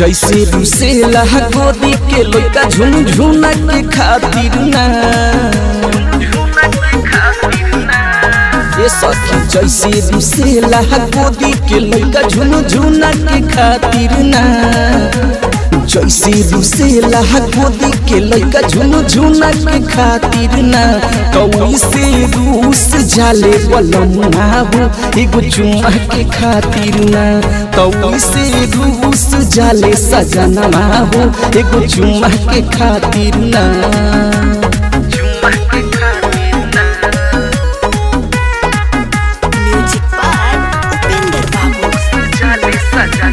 जैसे रुसेला गोदी के लइका झुनझुना के खातिर ना ये सखी जैसे रुसेला गोदी के लइका झुनझुना के खातिर ना जैसे रुसेला गोदी के लइका झुनझुना के खातिर ना कौई से रूस जाले बलमुआ हो एगो चुम्मा के खातिर ना कौई से रूस जाले सजनवा हो एगो चुम्मा के खातिर ना Music by Upinder Babu.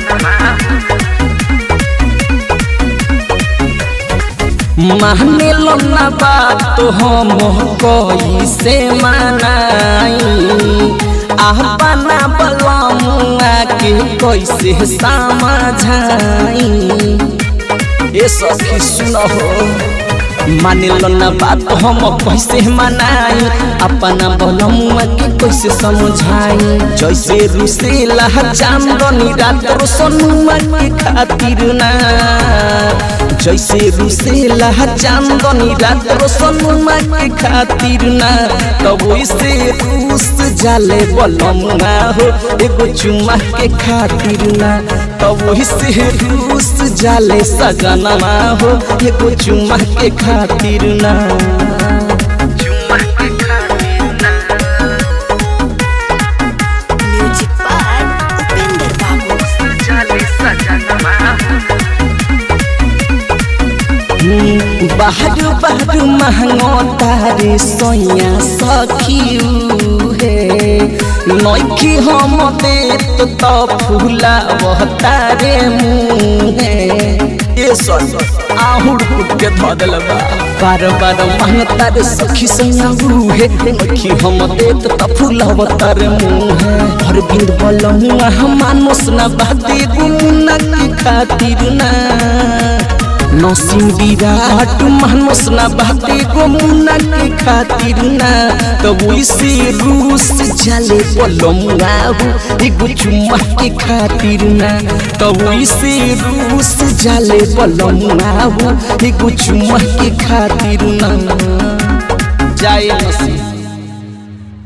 माने लो ना बात तो हम कोई से मनाई अपना बलमुआ के कैसे समझाई ए सखी सुनो माने लो ना बात हम कैसे मनाई अपना बलमुआ के कैसे समझाई जैसे रुसेला चांदनी रात सोनुआ के खातिर ना जैसे रुसेला चांदनी रात सोनुआ के खातिर ना तब वैसे रूस जाले बलमुआ हो एगो चुम्मा के खातिर ना तब वैसे रूस जाले सजनवा हो एगो चुम्मा के खातिर ना Music by Upinder Babu. बाहर बाहर महंगो तारे सोया सखियू हे नौखी हम देत तो फूला वह तारे मुँहे ये सर आहुड़ फुट के धो दिलबा बार बार महंग तारे सखी सोया हे नौखी हम देत तो फूला वह तारे मुँहे हर बिंद बलमुआ हम मानुस ना बाते गुमुना के खातिर ना नसीम विराट मानस ना बाते गोमुना के खातिर ना तब वैसे रूस जाले बलमुआ हो एगो चुम्मा के खातिर ना तब वैसे रूस जाले बलमुआ हो एगो चुम्मा के खातिर ना जाए नसीम